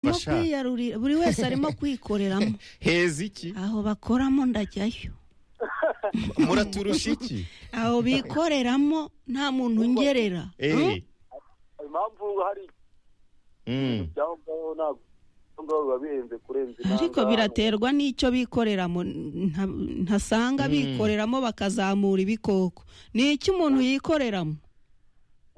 arimo kubafasha kwiyarurira buri wese arimo kwikoreramo heza iki aho bakoramo ndajyayo muraturusha iki aho bikoreramo nta muntu ungerera Eh, impamvu hari mm. ibyangombwa ntabwo ibyangombwa biba bihenze kurenza inanga ariko biraterwa n'icyo bikoreramo nta- ntasanga Mm. bikoreramo bakazamura ibikoko ni iki umuntu yikoreramo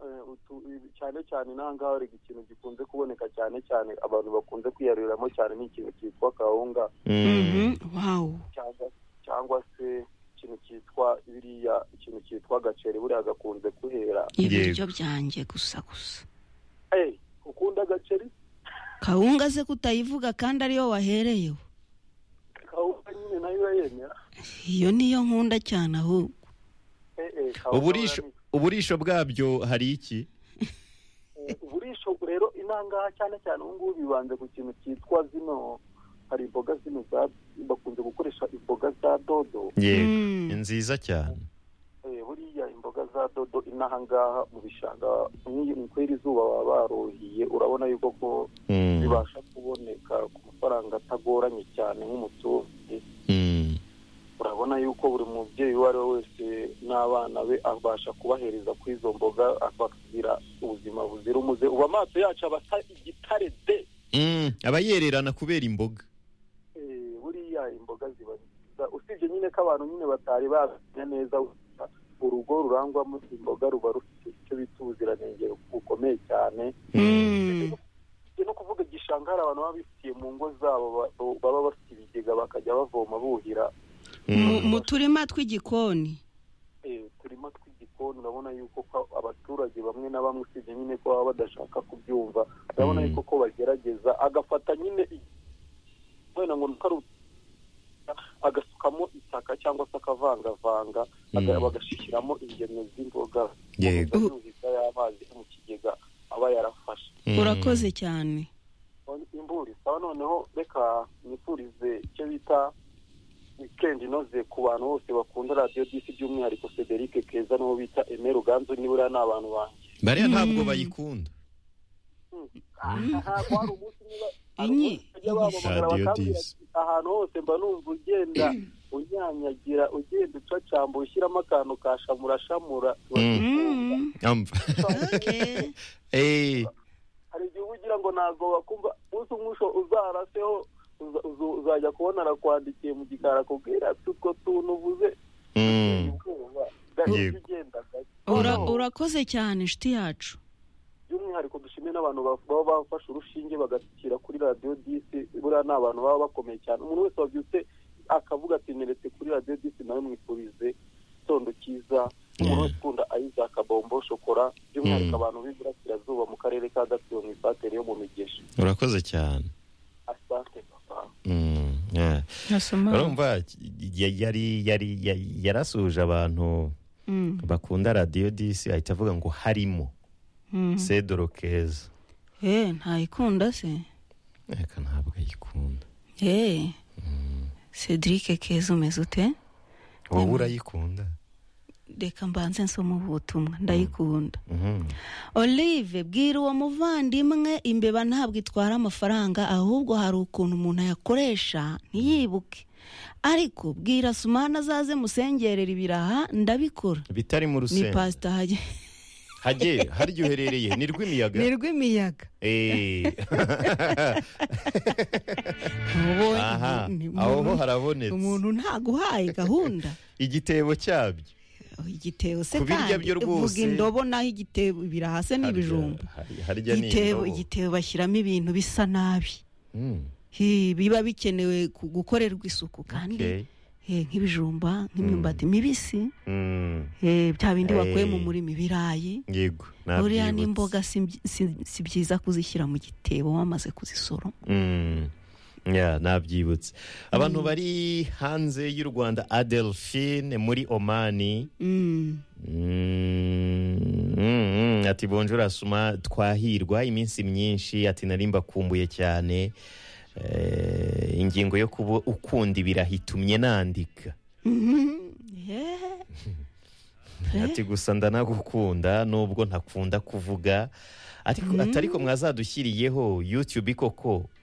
Eh, utu- ibi- cyane cyane inanga hari ikintu gikunze kuboneka cyane cyane abantu bakunze kwiyaruriramo cyane ni ikintu cyitwa kawunga Mm. Mhm, wawu cyangwa cyangwa se ikintu cyitwa biriya ikintu cyitwa agaceri buriya gakunze kuhera ibiryo byanjye gusa gusa Eh, ukunda agaceri kawunga se kutayivuga kandi ariyo wahereyeho kawunga nyine nayo urayemera iyo niyo nkunda cyane ahubwo Eh, eh, kawunga uburisho urayemera. uburisho bwabyo hari iki Eh, uburisho rero inangaha cyane cyane ubu ngubu bibanze ku kintu cyitwa zino hari imboga zino za bakunze gukoresha imboga za dodo yego Mm. ni nziza cyane Eh, buriya imboga za dodo inaha ngaha mu bishanga nk'iyo ni kwera izuba baba baruhiye urabona yuko ko Mm. bibasha kuboneka ku mafaranga atagoranye cyane nk'umuturage Mm. urabona yuko buri mubyeyi uwo ari we wese n'abana be abasha kubahereza kuri izo mboga bakagira ubuzima buzira umuze ubu amaso yacu aba asa igitare de Mm. aba yererana kubera imboga Eh, buriya imboga ziba nziza usibye nyine ko abantu nyine batari bamenya neza urugo rurangwamo imboga ruba rufite icyo bita ubuziranenge bukomeye cyane Mm. Ni no kuvuga igishanga hari abantu baba bifitiye mu ngo zabo ba- baba bafite ibigega bakajya bavoma buhira Mu- Mm. mu turima tw'igikoni Eh, turimo tw'igikoni urabona yuko ko abaturage bamwe na bamwe usibye nyine ko baba badashaka kubyumva urabona Mm. yuko ko bagerageza agafata nyine i- wenda ngo nuko ari u- agasukamo itaka cyangwa se akavangavanga aga- Mm. bagashyiramo ingemwe z'imboga Yego. Ukomeza yuhiza y'amazi yo mu kigega aba yarafashe Mm. urakoze cyane imburi sawa noneho reka nifurize icyo bita wikendi inoze ku bantu bose bakunda radiyo disi by'umwihariko Cedric Keza n'uwo bita Aimé Ruganzu nibura ni abantu banjye bariya ntabwo Mm. bayikunda Ah, ntabwo hari umunsi niba hari Inyi. umunsi bajya bampamagara Radiyo bakambwira Disi. ati, ahantu hose mba numva ugenda unyanyagira ugenda ucacambura ushyiramo akantu ka shamura shamura Mm. Mm. Amva. Okay. Eh, hari igihe uba ugira ngo ntabwo wakumva umunsi umwe usho- uzaraseho uza- uza- uzajya kubona arakwandikiye mu gikari akubwira ati utwo tuntu uvuze mm. ubwoba gahita Yego. ugenda gake Ura- Oh. urakoze cyane inshuti yacu by'umwihariko dushime n'abantu ba- baba bafashe urushinge bagashyira kuri radiyo disi buriya ni abantu baba bakomeye cyane umuntu wese wabyutse akavuga ati neretse kuri radiyo disi nawe mwifurize igitondo cyiza umuntu wese ukunda ayizaka bombo shokora by'umwihariko Mm. abantu b'iburasirazuba mu karere ka gatsibo mu ifatire yo mu migesha urakoze cyane asante papa Mm. Yeah. urumva ya- yari yari ya- yarasuhuje abantu Mm. bakunda radiyo disi ahita avuga ngo harimo Mm. cedro keza Eh, ntayikunda se reka ntabwo ayikunda Eh. Cedric Keza umeze ute wowe urayikunda reka mbanze nsoma ubutumwa ndayikunda Mhm. Olive bwira uwo muvandimwe imbeba ntabwo itwara amafaranga ahubwo hari ukuntu umuntu ayakoresha ntiyibuke ariko bwira Sumana azaze musengerera ibiraha ndabikora bitari mu ni rusengero pasita hajye hajye harya uherereye ni rw'imiyaga ni rw'imiyaga Eh. Ubu- aha ni- ni- aho ho umuntu- harabonetse umuntu ntaguhaye gahunda igitebo cyabyo igitebo se Ku birya kandi byo rwose. uvuga indobo naho igitebo ibiraha se n'ibijumba Harya- hari- harya ni igitebo indobo. igitebo bashyiramo ibintu bisa nabi Mm. Hi, biba bikenewe ku- gukorerwa isuku kandi Okay. eh, nk'ibijumba nk'imyumbati mibisi Mm. eh, bya bindi Eh. wakuye mu murima ibirayi yego buriya nabyibutse. n'imboga si mbyi- si- si byiza kuzishyira mu gitebo wamaze kuzisoroma Mm. Yeah, nabyibutse abantu bari hanze y'u rwanda adelphine muri omani Mm. Mm, mm, ati bonjura suma twahirwa iminsi myinshi ati nari mbakumbuye cyane Eh, ingingo yo kuba ukunda ibiraha itumye nandika Mhm. Yeah. Eh. ati gusa ndanagukunda nubwo ntakunda kuvuga ariko atari ko mwazadushyiriyeho youtube koko